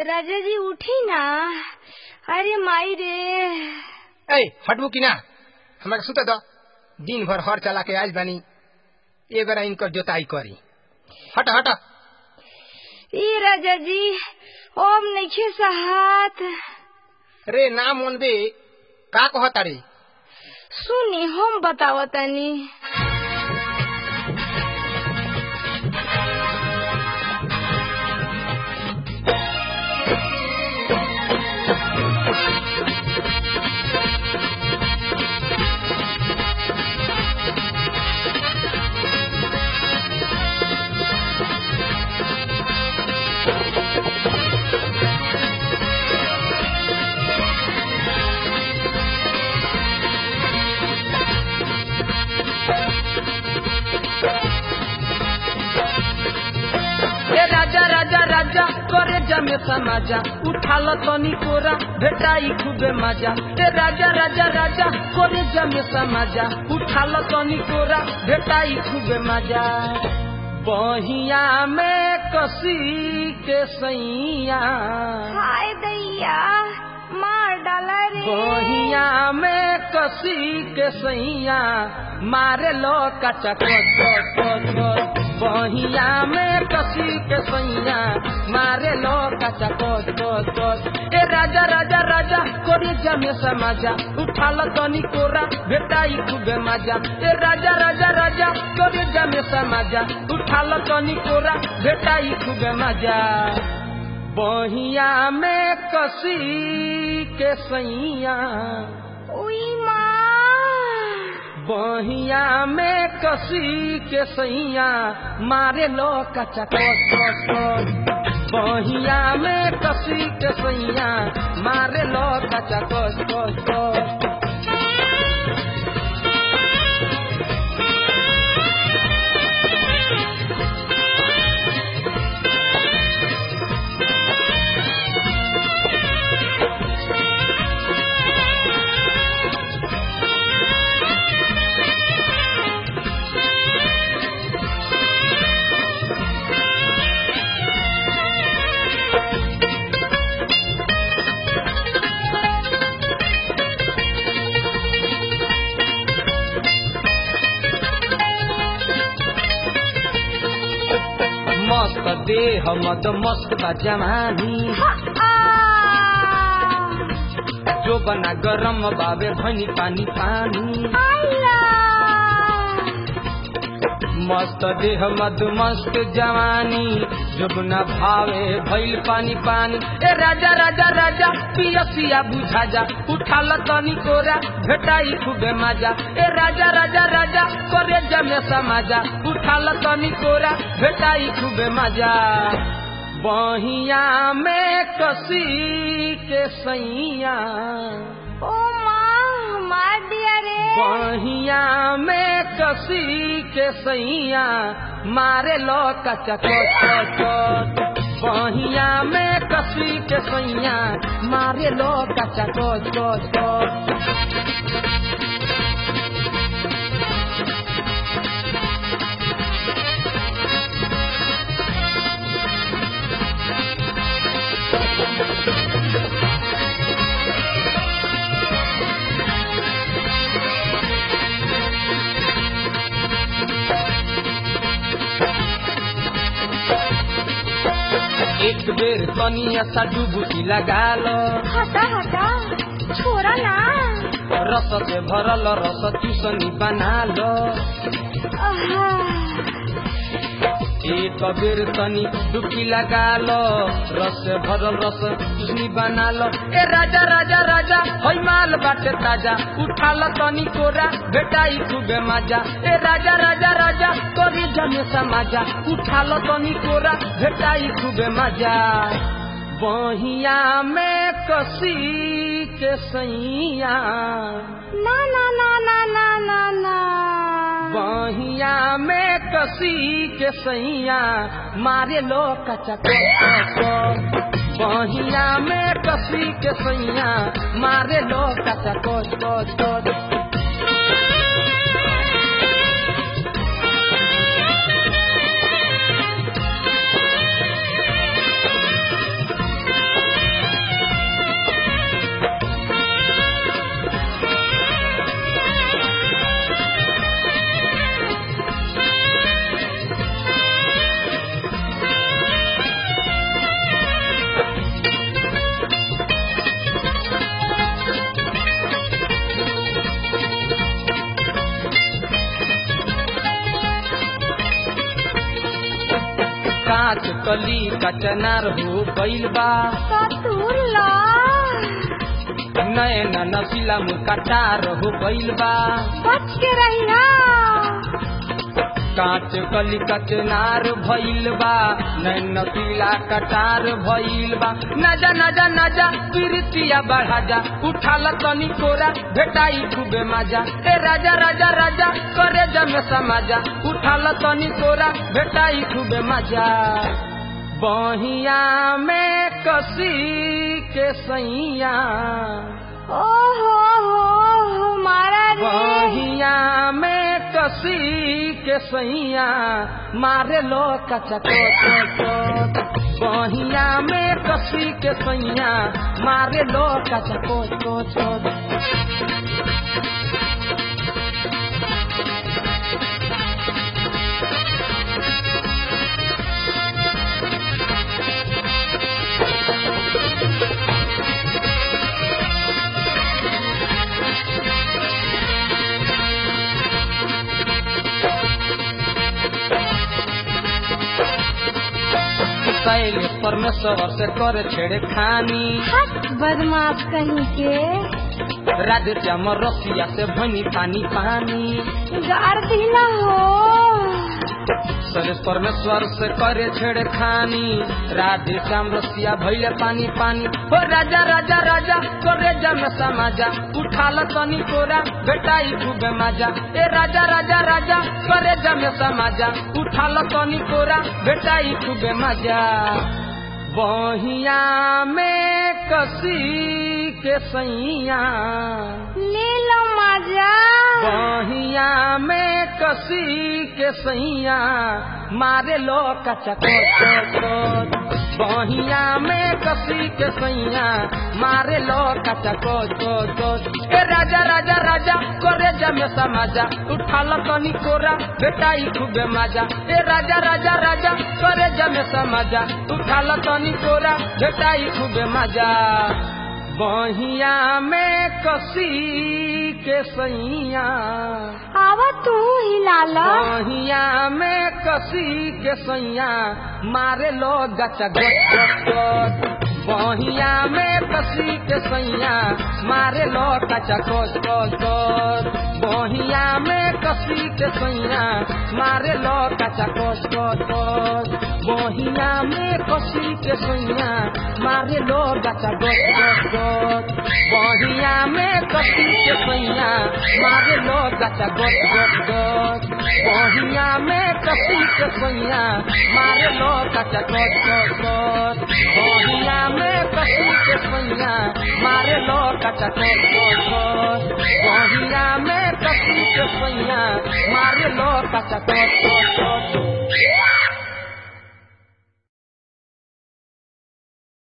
राजा जी उठी ना अरे माई रे ए हटबू की ना हमारे सुते दो दिन भर हर चला के आज बानी ए बेरा इनकर जोताई करी हट हट ई राजा जी ओम नइखे सहात रे ना मन बे का कहता रे सुनी हम बतावतनी ए राजा राजा राजा करे जमे समाजा उठाल तनी कोरा भेटाई खूबे मजा ए राजा राजा राजा करे जमे समाजा उठाल तनी कोरा भेटाई खूबे मजा बहिया में कसी के सैया हाय दैया मार डाला रे बहिया में कसी के सैया मारे लो कचा कच बहिया में कसी के सैया मारे लो कचा कच कच ए राजा राजा राजा कोरी जमे समाजा उठाल तनी कोरा भेटाई खूबे मजा ए राजा राजा राजा कोरी जमे समाजा उठाल तनी कोरा भेटाई खूबे मजा बहिया में कसी के सैया उई माँ बहिया में कसी के सैया मारे लो कचा बहिया में कसी के सैया मारे लो कचा कच कच कच मस्त देह मद मस्त बा जवानी जो बना गरम बाबे भनी पानी पानी मस्त देह मद मस्त जवानी जुबना भावे भइल पानी पानी ए राजा राजा राजा पियसिया बुझा जा उठाल तनी कोरा भेटाई खूबे मजा ए राजा राजा राजा करे जमे समाजा उठाल तनी कोरा भेटाई खूबे मजा बहिया में कसी के सैया ओ माँ मार दिया रे बहिया में कसी के सैया मारे लो कचा बहिया में कसी के सैया मारे लो कचा कोच एक बेर तनिया सा डुबुकी लगा लो हटा हटा छोरा ना रस से भरल रस चूसनी बना लो आहा, एक बेर तनी डुबकी लगा लो रस से भरल रस चूसनी बना लो ए राजा राजा राजा होई माल बाटे ताजा उठा लो तनी कोरा भेटाई खूबे मजा ए राजा राजा राजा करी जमे समाजा उठा लो तनी कोरा भेटाई खूबे मजा बहिया में कसी के सैया ना ना ना ना ना ना ना बहिया में कसी के सैया मारे लो कचा बहिया में कसी के सैया मारे लो कचा कोच कोच कोच काच कली कचनार हो गइल बा सतुर ला नयन नसीला मुकटार हो गइल बा बच के रही ना कांच कली कचनार भइल बा नैन नसीला कटार भइल बा नजा नजा नजा प्रीतिया बढ़ा जा उठाल तनी कोरा भेटाई खूबे मजा ए राजा राजा राजा करे जमे समाजा उठाल तनी कोरा भेटाई खूबे मजा बहिया में कसी के सैया ओ हो हो मारा रे बहिया में कसी के सैया मारे लो कचा बहिया में कसी के सैया मारे लो कचा कोच कोच शैल परमेश्वर से कर छेड़े खानी हट बदमाश कहीं के राधे श्याम रसिया से भनी पानी पानी गार दी ना हो शैलेश परमेश्वर से करे छेड़े खानी राधे श्याम रसिया भैले पानी पानी हो राजा राजा राजा करे जम समाजा उठाल तनी कोरा बेटाई खूबे माजा ए राजा राजा राजा करे जम समाजा उठाल तनी कोरा बेटाई खूबे माजा बहिया में कसी के सैया ले लो मजा बहिया में कसी के सैया मारे लो कचा बहिया में कसी के सैया मारे लो कचा ए राजा राजा राजा करे जमे समाजा उठाल तनी कोरा बेटाई खूबे मजा ए राजा राजा राजा करे जमे समाजा उठाल तनी कोरा बेटाई खूबे मजा बहिया में कसी के सैया आवा तू हिला लो बहिया में कसी के सैया मारे लो गचा गच बहिया में कसी के सैया मारे लो कचा कोच कोच बहिया में कसी के सैया मारे लो कचा कोच कोच बहिया में कसी के सैया मारे लो गचा गच गच बहिया में कसी के सैया मारे लो गचा गच गच बहिया में कसी के सैया मारे लो गचा गच गच बहिया में कसी के सैया मारे लो गचा गच गच बहिया में कसी के सैया मारे लो गचा गच गच